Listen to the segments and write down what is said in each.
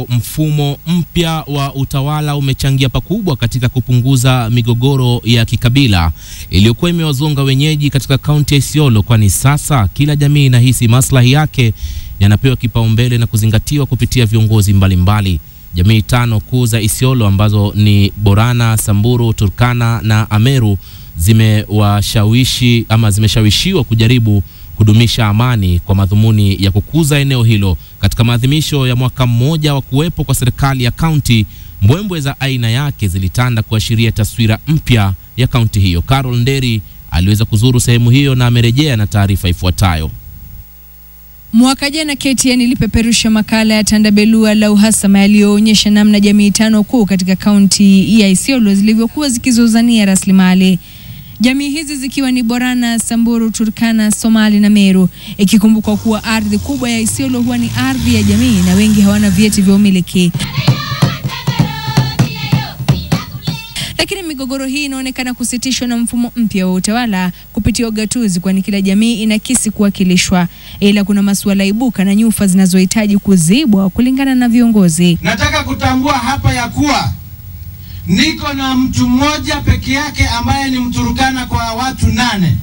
Mfumo mpya wa utawala umechangia pakubwa katika kupunguza migogoro ya kikabila iliyokuwa imewazonga wenyeji katika kaunti ya Isiolo, kwani sasa kila jamii inahisi maslahi yake yanapewa kipaumbele na kuzingatiwa kupitia viongozi mbalimbali. Jamii tano kuu za Isiolo ambazo ni Borana, Samburu, Turkana na Ameru zimewashawishi ama zimeshawishiwa kujaribu kudumisha amani kwa madhumuni ya kukuza eneo hilo. Katika maadhimisho ya mwaka mmoja wa kuwepo kwa serikali ya kaunti, mbwembwe za aina yake zilitanda kuashiria taswira mpya ya kaunti hiyo. Carol Nderi aliweza kuzuru sehemu hiyo na amerejea na taarifa ifuatayo. Mwaka jana KTN ilipeperusha makala ya Tandabelua la uhasama yaliyoonyesha namna jamii tano kuu katika kaunti ya Isiolo zilivyokuwa zikizozania rasilimali. Jamii hizi zikiwa ni Borana, Samburu, Turkana, Somali na Meru, ikikumbukwa kuwa ardhi kubwa ya Isiolo huwa ni ardhi ya jamii na wengi hawana vyeti vya umiliki. Lakini migogoro hii inaonekana kusitishwa na mfumo mpya wa utawala kupitia ugatuzi, kwani kila jamii inakisi kuwakilishwa, ila kuna masuala ibuka na nyufa zinazohitaji kuzibwa kulingana na viongozi. Nataka kutambua hapa ya kuwa niko na mtu mmoja peke yake ambaye ni Mturukana kwa watu nane.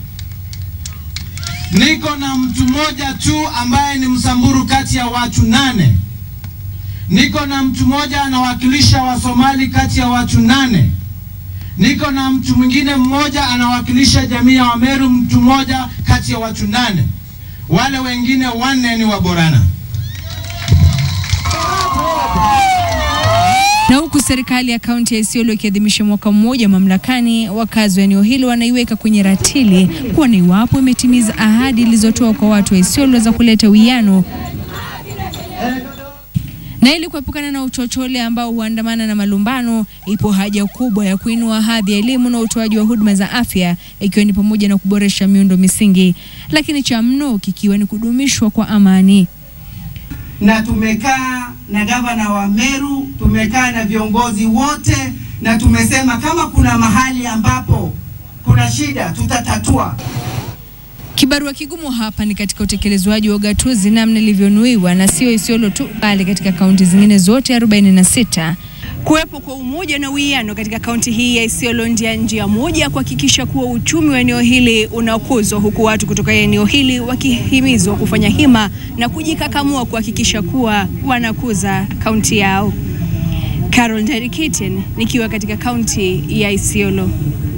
Niko na mtu mmoja tu ambaye ni Msamburu kati ya watu nane. Niko na mtu mmoja anawakilisha Wasomali kati ya watu nane. Niko na mtu mwingine mmoja anawakilisha jamii ya Wameru, mtu mmoja kati ya watu nane. Wale wengine wanne ni Waborana. Na huku serikali ya kaunti ya Isiolo ikiadhimisha mwaka mmoja mamlakani, wakazi wa eneo hilo wanaiweka kwenye ratili kuona iwapo imetimiza ahadi ilizotoa kwa watu wa Isiolo za kuleta uwiano na ili kuepukana na uchochole ambao huandamana na malumbano, ipo haja kubwa ya kuinua hadhi ya elimu na utoaji wa huduma za afya, ikiwa ni pamoja na kuboresha miundo misingi, lakini cha mno kikiwa ni kudumishwa kwa amani. na tumekaa na gavana wa Meru, tumekaa na viongozi wote, na tumesema kama kuna mahali ambapo kuna shida tutatatua. Kibarua kigumu hapa ni katika utekelezwaji wa ugatuzi namna ilivyonuiwa, na sio Isiolo tu, bali katika kaunti zingine zote 46. Kuwepo kwa umoja na uwiano katika kaunti hii ya Isiolo ndia njia moja ya kuhakikisha kuwa uchumi wa eneo hili unakuzwa, huku watu kutoka eneo hili wakihimizwa kufanya hima na kujikakamua kuhakikisha kuwa wanakuza kaunti yao. Carol Nderi KTN nikiwa katika kaunti ya Isiolo.